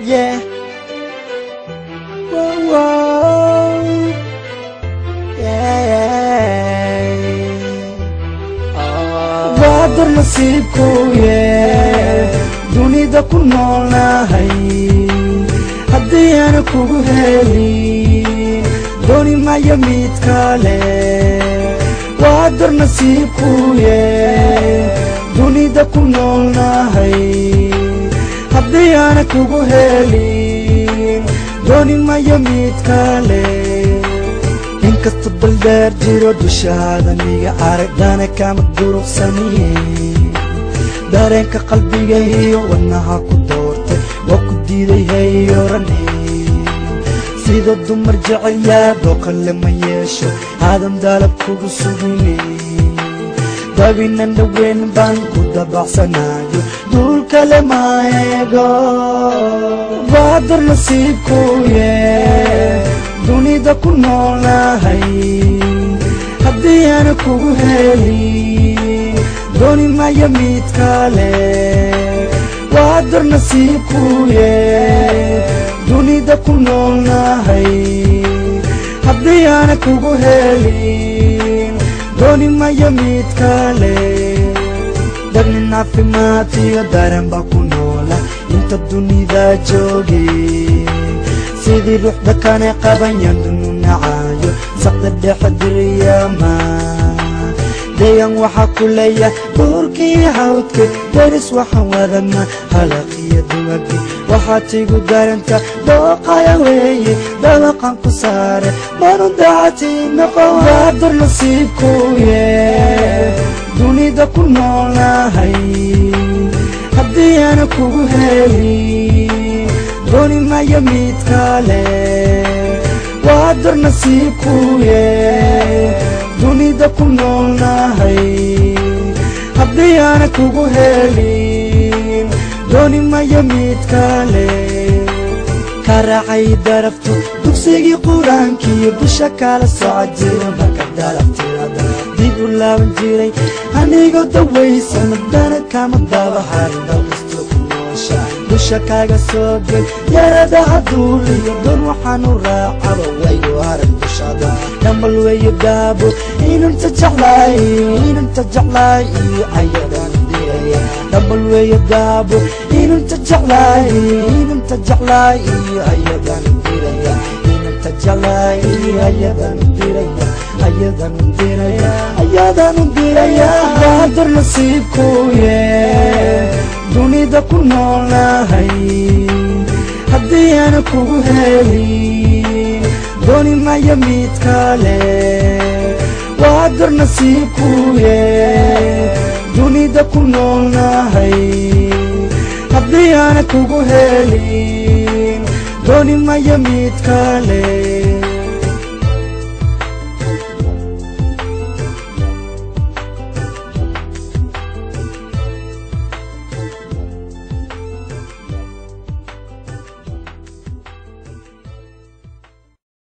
Yeah. Whoa, whoa. Yeah. Oh. waa dar nasiibku yee dunida ku noolnahay haddii aana kugu helin dooni mayo mid kale waa dar nasiibku yee dunida ku noolnahay haddii aana kugu helin dooni mayo mid kale inkasta baldeer jiro dushaada niga aragdana kama duruqsaniye dareenka qalbiga iyo wadnaha ku doortay waa ku diiday hayorane sida dumar jecel yaadoo kale ma yeesho aadan daalab kugu sugine dabinan dhaweyn baan ku dabacsanayo duul kale ma eego baadar nasiibku yee dunida ku noolnahay haddii aana kugu helin dooni mayo mid kale waa dar nasiibku yee dunida ku noolnahay haddii aana kugu helin dooni mayo mid kale dabnin caafimaad iyo dareen baa ku noola inta dunida joogay sidii ruuxda kane qabanyan dunu nacaayo saqda dhexe diriyama deegan waxaa ku leeya buurkii hawdka deris waxaan wadana halaqiyo duwagi waxaad igu daranta dooqaya weeye dabaqan ku saare banu dacati noqon waa dar nasiibku yee dunida ku noolnahay haddii aana kugu helin dooni mayo mid kale waa dar nasiibku yee dunida ku noolnahay haddii aana kugu helin dooni mayo mid kale ka raacay daraftu dugsigii qur-aankiiyo dusha kala soco jira marka dalabtirada dib u laaban jiray anigoo dawaysan dana kama daba harin dalkasto ku noosha dusha kaaga soo gel yaradaha duul iyo doon waxaanu raacaba wayo arag dushada dhambal weyo daabo inanta jeclaay inanta jeclaay iyo ayadan diraya dhambal weyo daabo inanta jeclaay inanta jeclaay iyo ayadan diraya inanta jeclaay iyo ayadan diraya ayadan diraya ayadan diraya baadar nasiibku yee dunida ku noolnahay haddii aana kugu helin dooni mayo mid kale waa dar nasiibku yee dunida ku noolnahay haddii aana kugu helin dooni mayo mid kale